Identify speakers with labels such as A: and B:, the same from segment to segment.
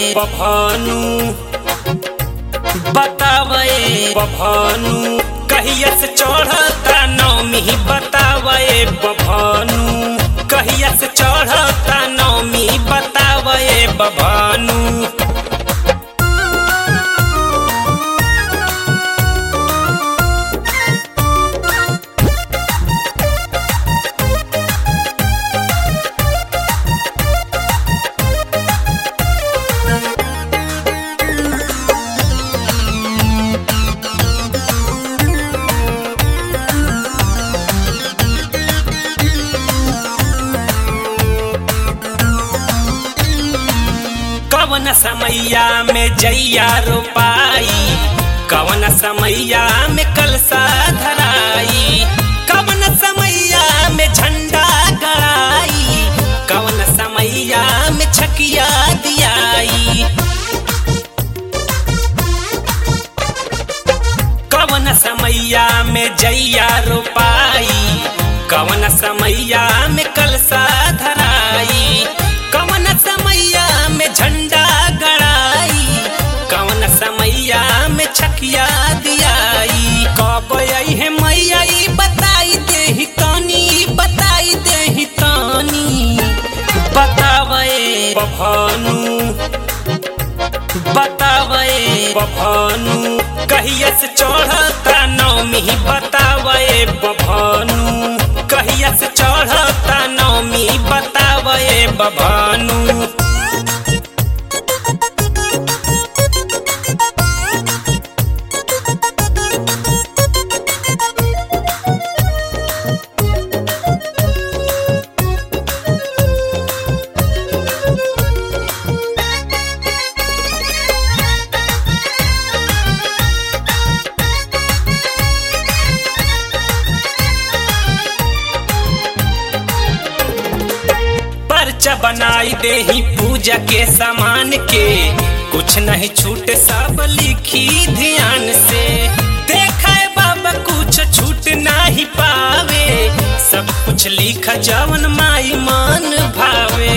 A: बभानु बतावे बभानु कहिया से चढ़ता नौमी बतावे बभानु कहिया से चढ़ता नौमी बतावे बभानु कवन समैया में जैया रोपाई कवन समैया में कलसा धराई कवन समैया में झंडा गड़ाई कवन समैया में छकिया दियाई कवन समैया में जैया रोपाई कवन समैया में कलसा धराई कवन समैया में झंडा गड़ाई कवन समैया में छकिया दियाई कब आई है मैया ई बताई देही तानी बताई देही तानी बतावे बभानु बतावे बभानु कहिया से चढ़ता नौमी बतावे बभानु कहिया से चढ़ता नौमी बतावे बभानु पर्चा बनाई देही पूजा के सामान के कुछ नहीं छूटे सब लिखी ध्यान से देखा है बाबा कुछ छूट नहीं पावे सब कुछ लिखा जवन माई मान भावे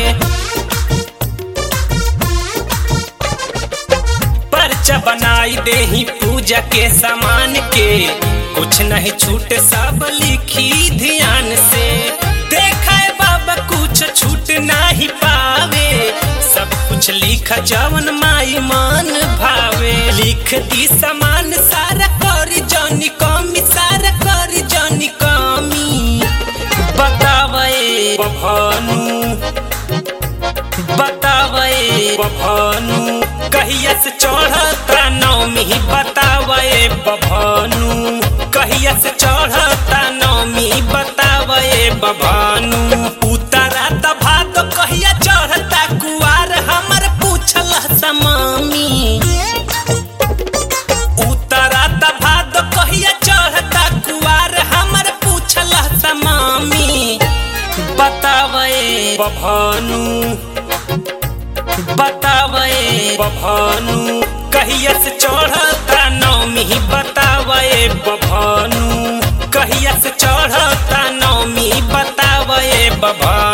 A: पर्चा बनाई देही पूजा के सामान के कुछ नहीं छूटे सब लिखी ध्यान से देखा है बाबा कुछ छूट नहीं पावे सब कुछ लिखा जवन माई मान भावे लिख दी समान सारा करी जानी कमी सारा करी जानी कमी बतावे बभानु बतावे बभानु कहिया से चढ़ता नौमी बतावे बभानु कहिया से चढ़ता नौमी बतावे बभानु उतरा त भात कहिया चढ़ता कुआर हमर पूछल समामी उतरा त भात कहिया चढ़ता कुआर हमर पूछल समामी बतावे बभानु बतावे बभानु कहिया से चढ़ता नौमी बतावे बभानु कहिया से चढ़ता नौमी बतावे बभानु